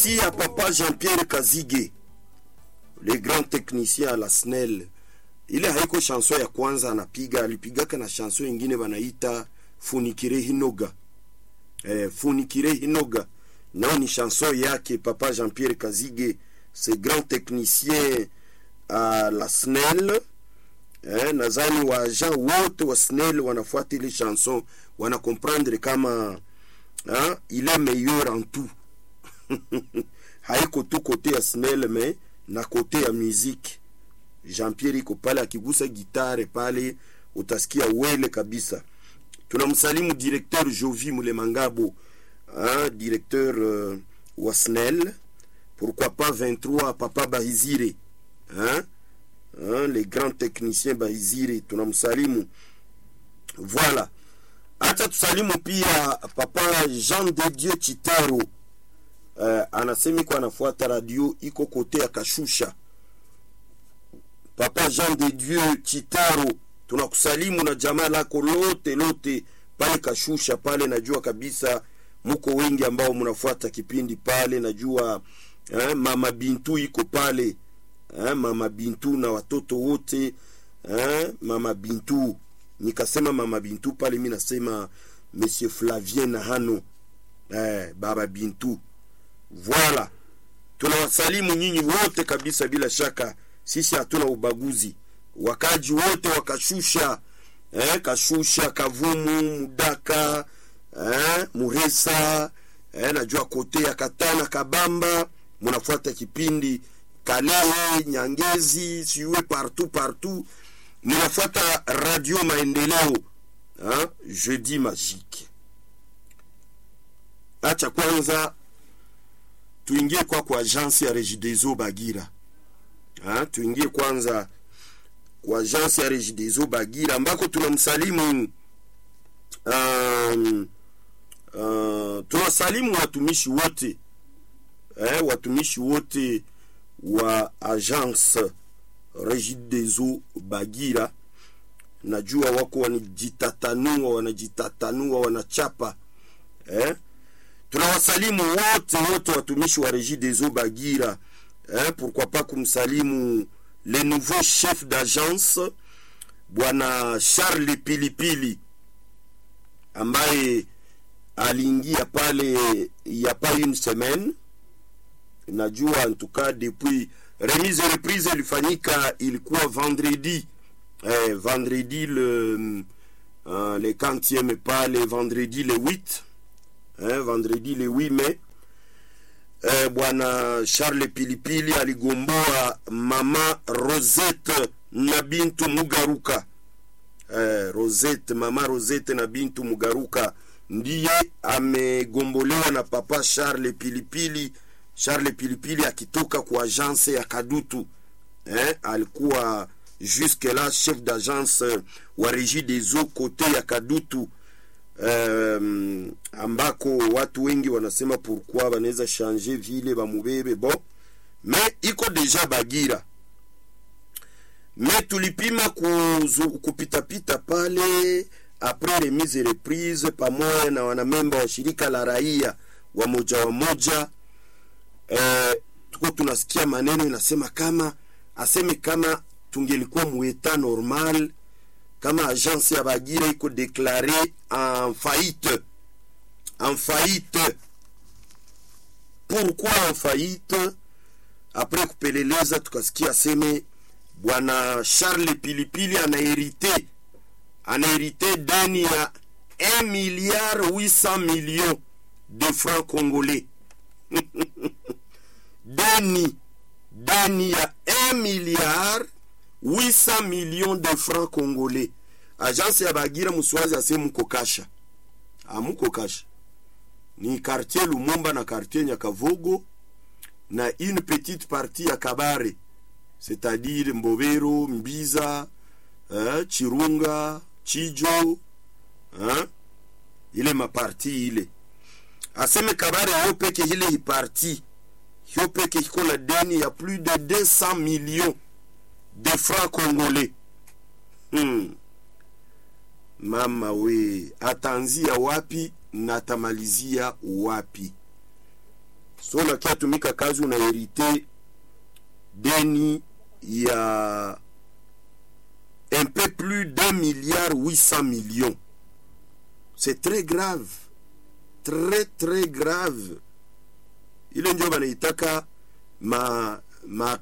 Si à papa Jean-Pierre Kazige, le grand technicien à la SNEL, ile haiko chanson ya kwanza anapiga, alipigaka na chanson ingine wanaita Funikire Hinoga. Eh, Funikire Hinoga nao ni chanson yake papa Jean-Pierre Kazige, ce grand technicien à la SNEL. Eh, nadhani waagent wote wa SNEL wanafuata ile chanson, wanakomprendre kama hein, il est meilleur en tout haiko tu kote ya snel me na kote ya muziki jean-pierre iko pale akigusa gitare pale utasikia wele kabisa tunamsalimu directeur jovi mulemangabo hein, directeur uh, wa snel pourquoi pas 23 papa bahizire hein? Hein, les grands techniciens bahizire tunamsalimu voilà hata tusalimu pia papa jean de dieu chitaro uh, anasema iko anafuata radio iko kote ya kashusha papa jean de dieu chitaro tunakusalimu na jamaa lako lote lote pale kashusha pale najua kabisa muko wengi ambao mnafuata kipindi pale najua eh, mama bintu iko pale eh, mama bintu na watoto wote eh, mama bintu nikasema mama bintu pale mi nasema monsieur flavien na hano eh, baba bintu Voilà, tunawasalimu nyinyi wote kabisa, bila shaka sisi hatuna ubaguzi. Wakaji wote wakashusha eh, Kashusha, Kavumu, Mudaka eh, Muresa eh, najua kote ya Katana, Kabamba, munafuata kipindi Kalehe, Nyangezi, siwe partout partout, munafuata Radio Maendeleo eh, jeudi magique. Acha kwanza tuingie kwa kwa agence ya Regideso Bagira ha, tuingie kwanza kwa agence ya Regideso Bagira ambako tunamsalimu um, uh, tunasalimu watumishi wote eh, watumishi wote wa agence Regideso Bagira. Najua wako wanajitatanua wanajitatanua wanachapa eh, tunawasalimu wote wote watumishi wa Regie des Eaux Bagira eh, pourquoi pas kumsalimu le nouveau chef d'agence bwana Charles Pilipili ambaye aliingia pale ya pas une semaine. Najua en tout cas depuis remise reprise ilifanyika ilikuwa vendredi eh, vendredi le uh, le quantième pale vendredi le 8 eh, vendredi le 8 mai eh, bwana Charles Pilipili aligomboa mama Rosette na Bintu Mugaruka eh, Rosette, mama Rosette na Bintu Mugaruka ndiye amegombolewa na papa Charles Pilipili. Charles Pilipili akitoka kwa agence ya Kadutu eh, alikuwa jusque là chef d'agence wa Regie des Eaux kote ya Kadutu um, ambako watu wengi wanasema pourquoi wanaweza changer vile bamubebe bon me iko deja Bagira me tulipima kuzu, kupitapita pale apres remise reprise pamoja na wanamemba wa shirika la raia wa moja wa moja eh, tuko tunasikia maneno inasema kama aseme kama tungelikuwa mueta normal kama agence ya Bagira iko deklare en faillite en faillite. Pourquoi en faillite? Après kupeleleza tukasikia aseme bwana Charles Pilipili anaherite anaherite deni ya 1 milliard 800 millions de francs congolais deni deni ya 1 milliard 800 millions de francs congolais. Agence ya Bagira Muswazi ase muko kasha, amuko kasha ni quartier Lumumba na quartier Nyakavogo na une petite partie ya Kabare, c'est-à-dire Mbovero, Mbiza, eh, Chirunga, Chijo eh, ile maparti ile aseme Kabare yo peke ile hiparti yo peke iko na deni ya plus de 200 millions de francs congolais. Hmm. Mama we, ataanzia wapi na atamalizia wapi? so unakia tumika kazi unaherite deni ya un peu plus d'un milliard 800 millions c'est très grave très très grave ile ndio banaitaka ma, ma